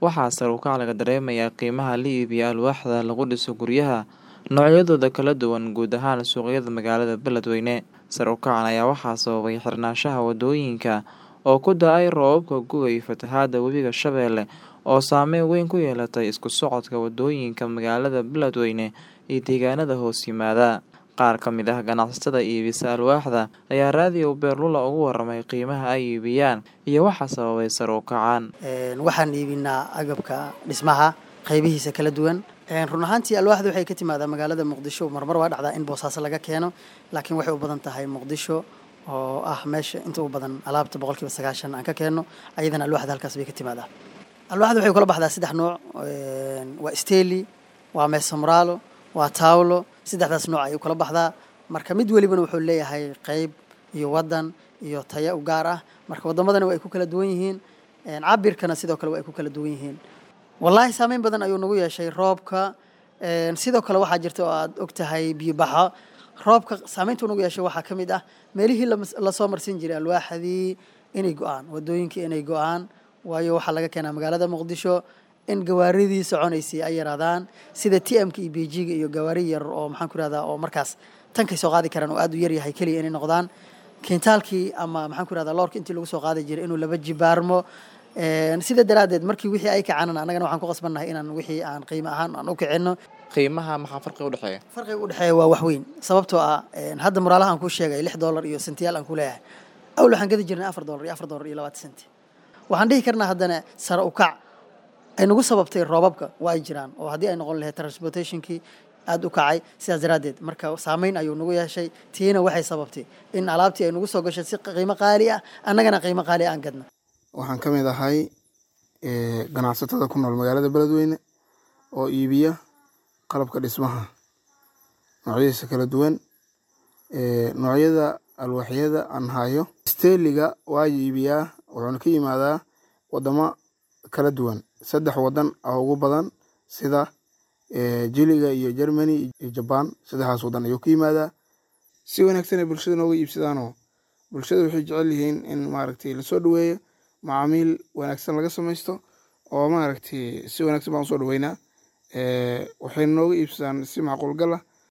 waxaa sare u kac laga dareemayaa qiimaha la iibiyo alwaaxda lagu dhiso guryaha noocyadooda kala duwan guud ahaan suuqyada magaalada Beledweyne. Sare u kacan ayaa waxaa sababay xirnaanshaha wadooyinka oo ku da'ay roobabka gu'ga iyo fatahaadda webiga Shabeelle oo saameyn weyn ku yeelatay isku socodka wadooyinka magaalada Beledweyne iyo deegaanada hoos yimaada. Qaar ka mid ah ganacsatada iibisa alwaaxda ayaa raadiyo Beerlula uga warramay qiimaha ay iibiyaan iyo waxa sababay sare u kacan. Waxaan iibinaa agabka dhismaha qaybihiisa kala duwan. Run ahaantii alwaaxda waxay ka timaadaa magaalada Muqdisho marmar waa dhacdaa in boosaaso laga keeno laakiin waxay u badan tahay Muqdisho oo ah meesha inta u badan alaabta boqolkiiba sagaashan aan ka keenno ayadana alwaaxda halkaas bay ka timaadaa. Alwaaxda waxay kala baxdaa saddex nooc waa steli waa meesa muraalo waa taawlo saddexdaas nooc ayay kala baxdaa marka mid welibana wuxuu leeyahay qayb iyo wadan iyo taya u gaar ah marka wadamadana waa ay ku kala duwan yihiin cabirkana sidoo kale waa ay ku kala duwan yihiin wallaahi saameyn badan ayuu nagu yeeshay roobka sidoo kale waxaa jirta oo aad og tahay biyo baxo roobka saameyntuu nagu yeeshay waxaa ka mid ah meelihii lasoo marsin jiray alwaaxdii inay go-aan wadooyinkii inay go-aan waayo waxaa laga keenaa magaalada muqdisho in gawaaridii soconaysay ay yaraadaan sida t m ka iyo bejiga iyo gawaari yar oo maxaan ku irahdaa oo markaas tankay soo qaadi karaan oo aad u yar yahay keliya inay noqdaan kiintaalkii ama maxaan ku irahdaa loorka intii lagu soo qaadi jiray inuu laba jibaarmo sida daraaddeed markii wixii ay kacanan annagana waxaan ku qasbannahay inaan wixii aan qiimo ahaan aan u kicinno qiimaha maxaa farqiga u dhexeeya farqiga u dhexeeya waa wax weyn sababtoo ah hadda muraalaha aan kuu sheegay lix dollar iyo sentiyaal aan ku leeyahay awl waxaan gadi jirnay afar dollar iyo afar dollar iyo labaatan senti waxaan dhihi karnaa haddana sare u kac ay nagu sababtay roobabka waa ay jiraan oo haddii ay noqon lahayd transportationkii aada u kacay sidaas daraaddeed marka saameyn ayuu nagu yeeshay tiina waxay sababtay in alaabtii ay nagu soo gashay si qiimo qaali ah annagana qiimo qaali aan gadna waxaan ka mid ahay ganacsatada ku nool magaalada beledweyne oo iibiya qalabka dhismaha noocyadiisa kala duwan noocyada alwaaxyada aan hayo steeliga waa iibiyaa wuxuuna ka yimaadaa wadamo kala duwan saddex wadan ah ugu badan sida jiliga iyo germany iyo jaban saddexdaas wadan ayuu ka yimaadaa si wanaagsan ay bulshada nooga iibsadaanoo bulshada waxay jecel yihiin in maaragtay lasoo dhaweeyo macaamiil wanaagsan laga samaysto oo maaragtay si wanaagsan baan usoo dhaweynaa waxayna nooga iibsadaan si macquul gal ah